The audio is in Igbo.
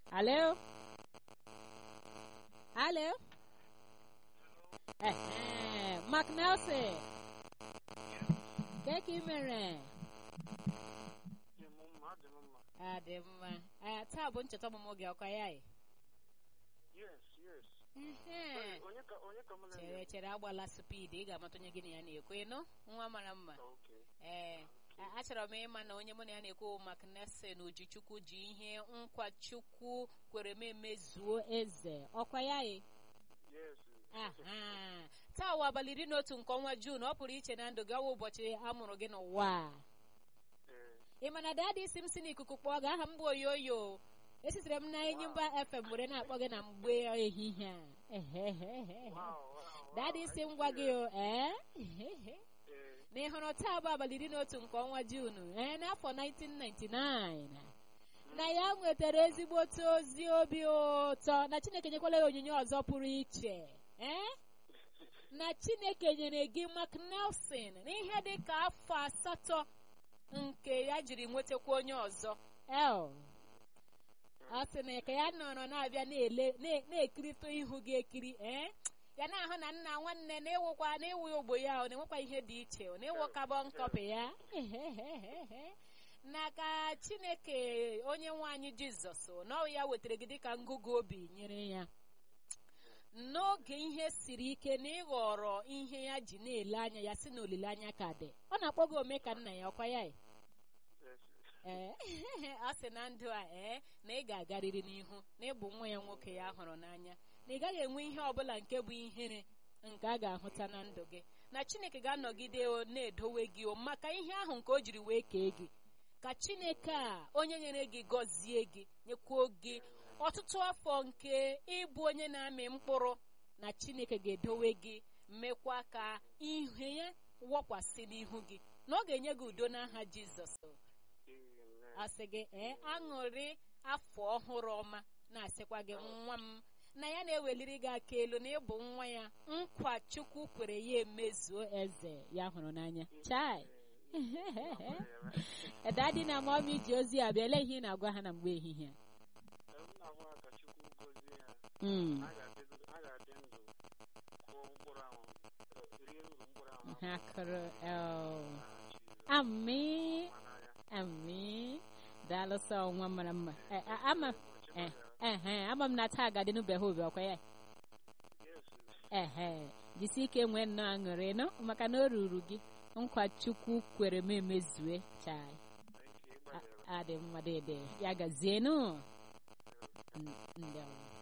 Alo? Alo? Ehe, Mark Nelson. Ke ka ị mere? Dị m mma, dị m mma. Ah, dị mma. Ah, taa bụ ncheta ọmụmụ gị ọkwa ya? ị? Yes, yes. Ehe. Onye ka onye ka mụ na Chere chere agbala speed ị ga-amata onye gị na ya na-ekwu ịnụ nwa mara mma. Okay. Ee, a- achọrọ m ịma na onye mụ na ya na-ekwu Mark Nelson Ojichukwu ji ihe nkwa Chukwu kwere m emezuo eze ọkwa ya? ị? Yes. Aha. taa wa abalị iri na otu nke ọnwa Juun ọ pụrụ iche na ndụ gị ọwa ụbọchị a mụrụ gị n'ụwa a. Ee. ị ma na dadi isi m si n'ikuku kpọọ gị aha m bụ oyoyo esitere m na Enyimba FM were na-akpọ gị na mgbe ehihie a Ehehehe. Wow, wow. dadi wow. isi m gwa gị o ee Ehehe. Ee. na ị hụrụ taa bụ abalị iri na otu nke ọnwa Juun ee n'afọ 1999 na ya nwetara ezigbote ozi obi ụtọ na Chineke nyekwala ya onyinye ọzọ pụrụ iche ee na Chineke nyere gị Mark Nelson n'ihe dị ka afọ asatọ nke ya jiri nwetakwa onye ọzọ el ọ sị na ka ya nọrọ na-abịa na-ele na- na-ekirịta ihu gị ekiri ee ya na-ahụ na nna nwanne na-ewukwa na-ewu ogbo ya ọ na-enwekwa ihe dị iche ọ na-ewu kabọn kọpị ya na ka Chineke onye nwe anyị Jizọs na ọ ya wetara gị dịka ngụgụ obi nyere ya n'oge ihe siri ike na ịghọrọ ihe ya ji na-ele anya ya si na olileanya ka dị ọ na-akpọ gị ome ka nna ya ọkwa ya ị? Yes. ee ọ sị na ndụ a ee na ị ga-agarịrị n'ihu na ịbụ nwa ya nwoke ya hụrụ n'anya na ị gaghị enwe ihe ọbụla nke bụ ihere nke a ga-ahụta na ndụ gị na Chineke ga-anọgide o na-edowe gị o maka ihe ahụ nke o jiri wee kee gị ka Chineke a onye nyere gị gọzie gị nyekwuo gị ọtụtụ afọ nke ịbụ onye na-amị mkpụrụ na Chineke ga-edowe gị mekwa ka ihe ya wọkwasị n'ihu gị na ọ ga-enye gị udo n'aha Jizọs Amen. asị gị ee aṅụrị afọ ọhụrụ ọma na-asịkwa gị nwa m na ya na-eweliri gị aka elu na ịbụ nwa ya nkwa Chukwu kwere ya emezuo eze ya hụrụ n'anya chai dadi na mọmi ji ozi a bịa lee ihe ị na-agwa ha na mgbe ehihie Ee, m na-ahụ ha ka Chukwu gọzie ha. Mm. Ha ga-adị ha ga-adị ndụ kụọ mkpụrụ ahụ eh, rie uru mkpụrụ ahụ ha kụrụ el. N'aha Jizọs. ami Ma n'anya. ami daalụ sọ nwa mara mma Eh, a- ama Ụbọchị eh, gbasara. ehe ama m na taa ga-adị n'ubeghị obi ọkwa ya Yes. ehe jisi ike nwee nnọọ aṅụrị nọ maka na o ruru gị nkwa chukwu kwere m emezue chai Thank you. A- Ịgbalịrị. adị mma dede ya gazienụ N- ndewo